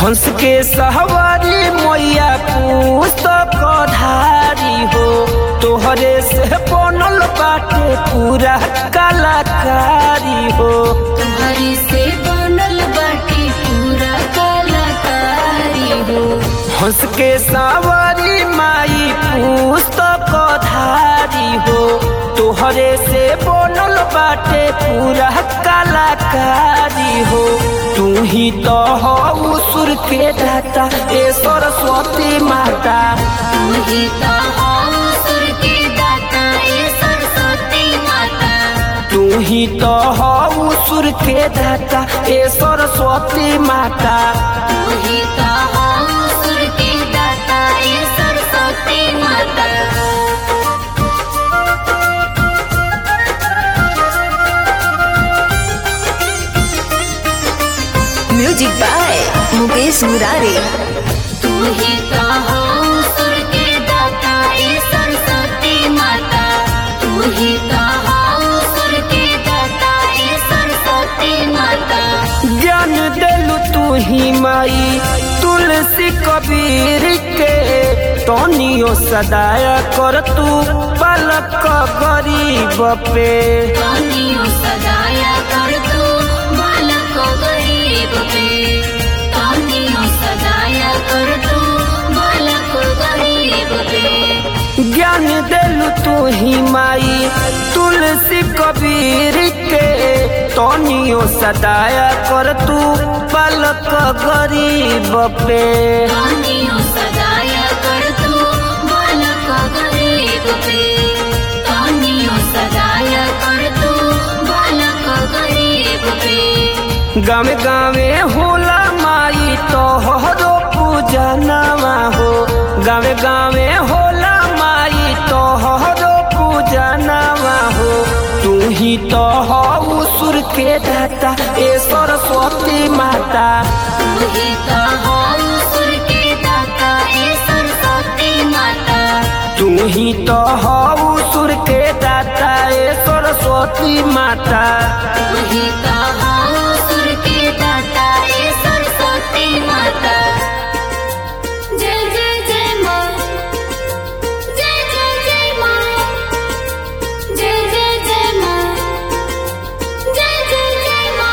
हंस के सहवारी मैया पुस्तक धारी हो तोहरे से बनल बाटे पूरा कलाकारी हो तुम्हारी से बनल बाटी पूरा कलाकारी हो हंस के सवारी माई पुस्तक धारी हो तोहरे से बनल बाटे पूरा कलाकारी हो तू ही तो हो सुर के दाता ए सरस्वती माता तू ही तो हो सुर के दाता ए सरस्वती माता तू ही तो हो सुर के दाता ए सरस्वती माता तू ही तो हो सुर के दाता ए सरस्वती माता म्यूजिक बाय मुकेश मुरारी तू ही तो हो सुर के दाता ए सरस्वती माता तू ही तो हो सुर के दाता ए सरस्वती माता ज्ञान देलु तू ही माई तुलसी कबीर के तनियो सदाया कर तू पलक गरीब पे तानियो सदाया कर तू बालक गरीब पे तानियो सदाया कर तू बालक गरीब पे ज्ञान देलु तू ही माई तुलसी कबीर के तनियो सदाया कर तू पलक गरीब पे तानियो सदाया कर तू बालक गरीब पे तानियो सदाया कर तू बालक गरीब पे गावे गावे होला माई तोहरो पूजनवा हो गावे गावे होला माई तोहरो पूजनवा हो तू ही तो हो सुर के दाता ए सरस्वती माता तू ही तो हो सुर के दाता ए सरस्वती माता तू ही तो हो सुर के दाता ए सरस्वती माता तू ही तो हो सुर के दाता ए सरस्वती माता जय जय जय माँ जय जय जय माँ जय जय जय माँ जय जय जय माँ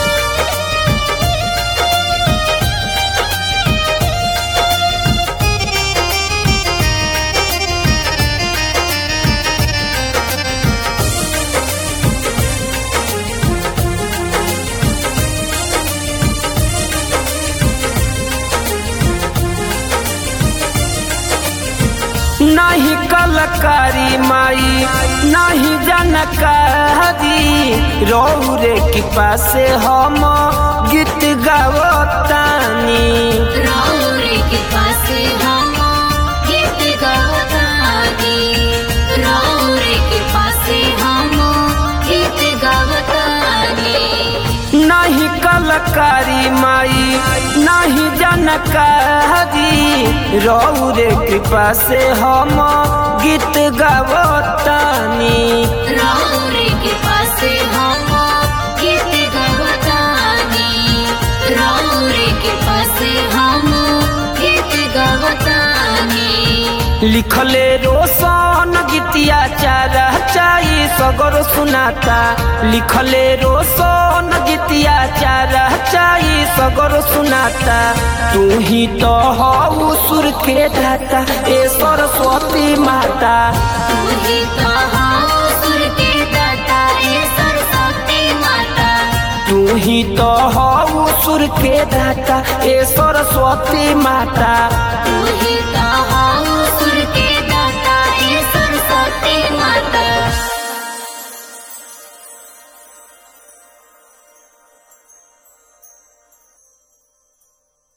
नहीं कलकारी माई नहीं जानकारी रौरे के पासे हम गीत गावतानी रौरे के पासे हम गीत गावतानी रौरे के पासे हम गीत गावतानी नहीं कलकारी माई नहीं जानकारी रौरे के पासे हम गीत गावतानी रौरे के पासे हम गीत गावतानी रौरे के पासे हम गीत गावतानी लिखले रोशन गीतिया चारा चाई सगर सुनाता लिखले रोशन गीतिया चारा चाई सगर सुनाता तू ही तो हो सुर के दाता ए सरस्वती माता तू ही तो हो सुर के दाता ए सरस्वती माता तू ही तो हो सुर के दाता ए सरस्वती माता तू ही तो हो सुर के दाता ए सरस्वती माता